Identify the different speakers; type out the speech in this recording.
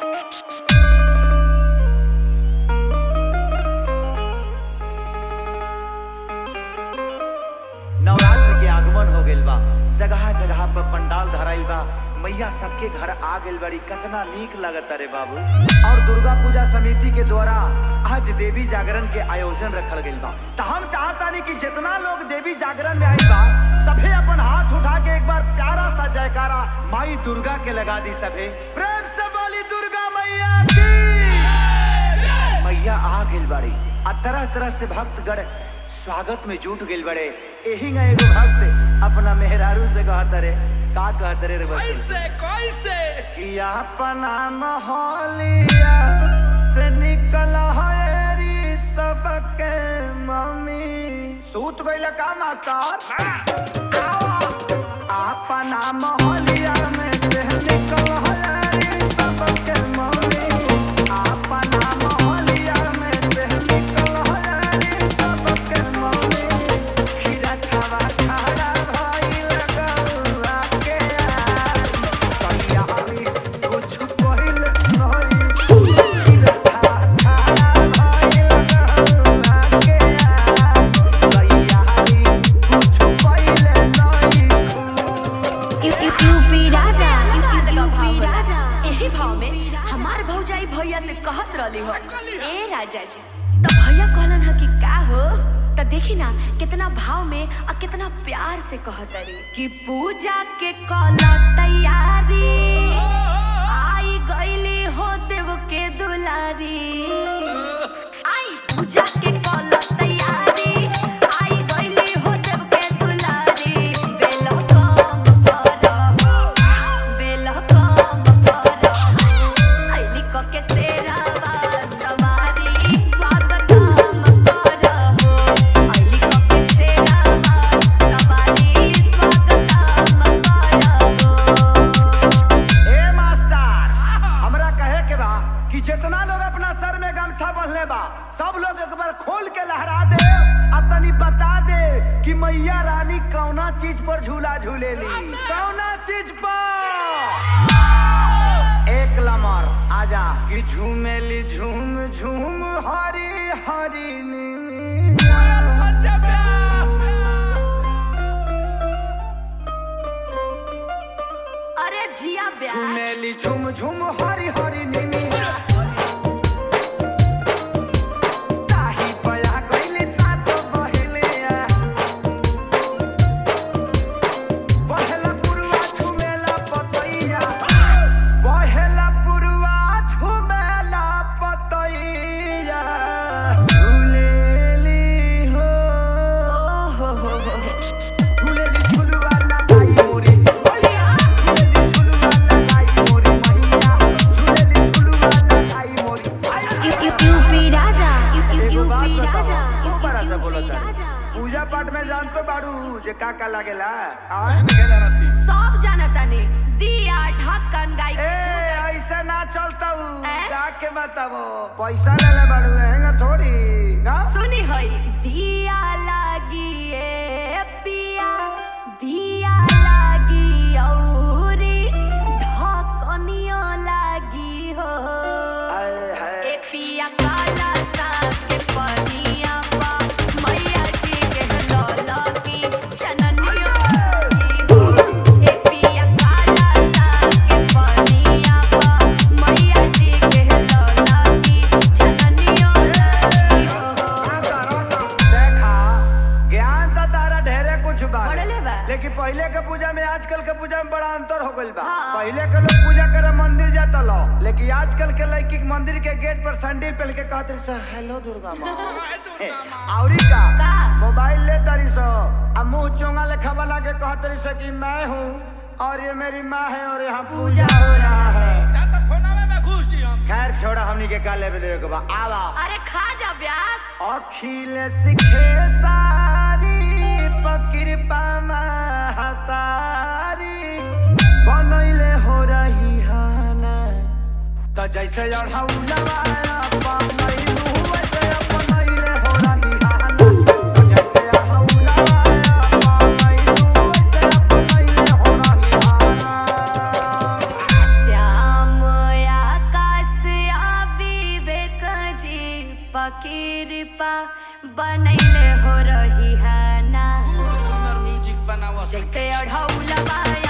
Speaker 1: नवरात्र के आगमन हो गइल बा जगह जगह पर पंडाल धराइल बा मैया सबके घर आ गइल बड़ी कितना नीक लगता रे बाबू और दुर्गा पूजा समिति के द्वारा आज देवी जागरण के आयोजन रखल गइल बा तो हम चाहतानी कि जितना लोग देवी जागरण में आइल बा सभे अपन हाथ उठा के एक बार प्यारा सा जयकारा माई दुर्गा के लगा दी सभे प्रेम से बोली दुर्गा मैया की मैया आ गइल बाड़ी आ तरह तरह से भक्तगण स्वागत में जुट गइल बड़े एही ना एगो भक्त अपना मेहरारू से कहत रे का कहत रे रे बच्चे
Speaker 2: कैसे कैसे
Speaker 1: कि अपना मोहलिया से निकल हरी सबके मम्मी सूत गइल का मास्टर अपना मोहलिया में से निकल हरी सबके मम्मी अपना मोहलिया में से निकल हरी सबके मम्मी खीरा खावा खारा भइल गौआ के यार कहियारी कुछ पहिल नहीं खीरा खावा खारा भइल गौआ के यार कहियारी कुछ पहिल नहीं
Speaker 3: यू- यू- यूपी राजा यू- यू- यूपी राजा
Speaker 4: एही भाव में
Speaker 3: यूपी राजा।
Speaker 4: हमार भौजाई भैया से कहत रहली हो
Speaker 2: कहली हो?
Speaker 4: ए राजा जी तो भैया कहलन ह कि का हो तो देखी ना कितना भाव में और कितना प्यार से कहत रही कि पूजा के कल तैयारी आई गईली हो देव के दुलारी आई पूजा के कल तैयारी आई गईली हो देव के दुलारी बेलो काम करहो बेलो काम करहो आईली क के तेरा सवारी स्वागतम करहो आईली क के तेरा सवारी स्वागतम करहो
Speaker 1: ए मास्टर हमरा कहे के बा कि जितना लोग अपना सर में गमछा बंधले बा सब लोग एक बार खोल के लहरा दे आ तनी बता दे कि मैया रानी कौना चीज पर झूला झूलेली कौना चीज पर एक लमर आजा कि झूमेली झूम झूम हरी हरी नीनी
Speaker 4: अरे जिया ब्याह
Speaker 1: झूमेली झूम झूम हरी हरी नीनी ताही पया गइली सातो बहिलिया बहेला पुरवा झुमेला पतैया बहेला पुरवा झुमेला पतैया झूलेली हो
Speaker 4: हो हो हो
Speaker 1: झूलेली झुलवा लगाई मोरी मैया झूलेली झुलवा लगाई मोरी मैया झूलेली झुलवा लगाई मोरी
Speaker 3: यू- यू- यूपी राजा यू- यू-
Speaker 1: एगो बात
Speaker 3: यूपी
Speaker 1: बताओ,
Speaker 3: राजा
Speaker 1: तू
Speaker 3: यू-
Speaker 1: बड़ा
Speaker 3: यू-
Speaker 1: सा बोलत
Speaker 3: यूपी
Speaker 1: है।
Speaker 3: राजा
Speaker 1: पूजा पाठ में जान तो बाड़ू जे का का लागेला आ?
Speaker 4: सब जानतानी दिया ढक्कन गाई
Speaker 1: ए ऐसे ना चलता
Speaker 4: ए?
Speaker 1: जाके बताबो पैसा ले ले बाड़ू हैंगा थोड़ी का
Speaker 4: सुनी होई दिया लागी ए पिया दिया लागी औरी ढकनियो लागी हो
Speaker 1: आए हाय
Speaker 4: ए पिया काला साग के पनिया पा मैया जी के लौला की चननियो लागी हो ए पिया काला साग के पनिया पा मैया जी के लौला की चननियो लागी हो
Speaker 1: देखा ज्ञान तो तारा ढेरे कुछ बा
Speaker 4: बढ़ले बा।
Speaker 1: लेकिन पहले के पूजा में आजकल के पूजा में बड़ा अंतर हो गइल बा
Speaker 4: हाँ।
Speaker 1: पहले के लोग पूजा करे मंदिर जाता लो लेकिन आजकल के लड़की के मंदिर के गेट पर सैंडल पहन के कहते रही सो हेलो दुर्गा माँ ए, औरी का
Speaker 4: का?
Speaker 1: मोबाइल ले तारी सो आ मुंह चोंगा लेखा बना के कहते रही सो कि मैं हूँ और ये मेरी माँ है और यहाँ पूजा हो रहा है खैर छोड़ा हमनी के का लेवे देवे के बा आवा
Speaker 4: अरे खा जा ब्यास
Speaker 1: अखिल सिखे सारी पकृपा महतारी बनैले हो रही हाना त जैसे अढ़ौलवा बनैलू वैसे बनैले हो रही हाना त जैसे अढ़ौलवा बनैलू वैसे बनैले हो रही हाना
Speaker 4: श्याम आकाश कृपा बनैले हो रही है ना
Speaker 2: खूब सुंदर म्यूजिक बनावा
Speaker 4: जैसे अढ़ौलवा